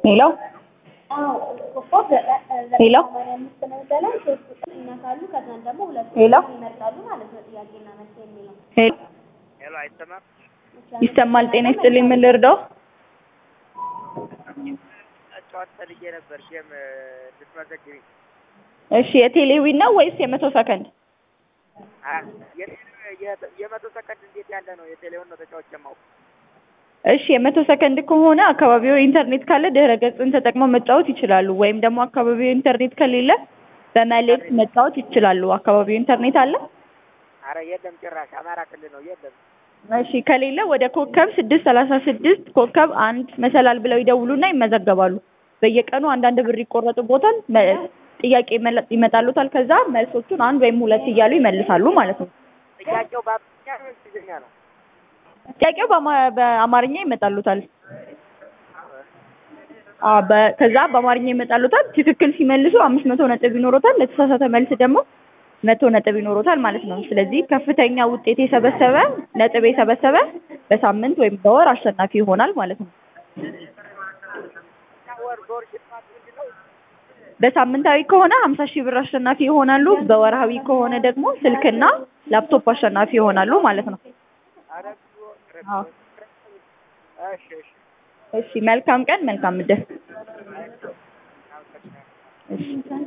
ሄሎ ሄሎ ሄሎ ሄሎ ሄሎ አይሰማም? ይሰማል። ጤና ይስጥልኝ። ምን ልርዳው? ጨዋታ ፈልጌ ነበር ጌም ልትመዘግቢ። እሺ የቴሌዊን ነው ወይስ የመቶ ሰከንድ? አ- የቴሌ- የ- የመቶ ሰከንድ እንዴት ያለ ነው? የቴሌውን ነው ተጫዋች የማውቅ። እሺ የመቶ ሰከንድ ከሆነ አካባቢው ኢንተርኔት ካለ ድህረ ገጽን ተጠቅመው መጫወት ይችላሉ። ወይም ደግሞ አካባቢው ኢንተርኔት ከሌለ በመልእክት መጫወት ይችላሉ። አካባቢው ኢንተርኔት አለ? አረ የለም ጭራሽ አማራ ክልል ነው የለም። እሺ ከሌለ ወደ ኮከብ ስድስት ሰላሳ ስድስት ኮከብ አንድ መሰላል ብለው ይደውሉና ይመዘገባሉ። በየቀኑ አንዳንድ ብር ይቆረጡቦታል። መ- ጥያቄ ይመለ- ይመጣሉታል። ከዛ መልሶቹን አንድ ወይም ሁለት እያሉ ይመልሳሉ ማለት ነው። ጥያቄው በአማርኛ ነው እንግሊዝኛ ነው? ጥያቄው በአማ- በአማርኛ ይመጣሉታል። አዎ በ- ከዛ በአማርኛ ይመጣሉታል። ትክክል ሲመልሱ አምስት መቶ ነጥብ ይኖሮታል። ለተሳሳተ መልስ ደግሞ መቶ ነጥብ ይኖሮታል ማለት ነው። ስለዚህ ከፍተኛ ውጤት የሰበሰበ ነጥብ የሰበሰበ በሳምንት ወይም በወር አሸናፊ ይሆናል ማለት ነው። እና ወር በወር ሽልማት ምንድን ነው? በሳምንታዊ ከሆነ ሀምሳ ሺህ ብር አሸናፊ ይሆናሉ። በወርሃዊ ከሆነ ደግሞ ስልክና ላፕቶፕ አሸናፊ ይሆናሉ ማለት ነው። አረ ብዙ ኧረ አዎ። እሺ እሺ እሺ መልካም ቀን፣ መልካም ምድር። አመሰግናለሁ። እሺ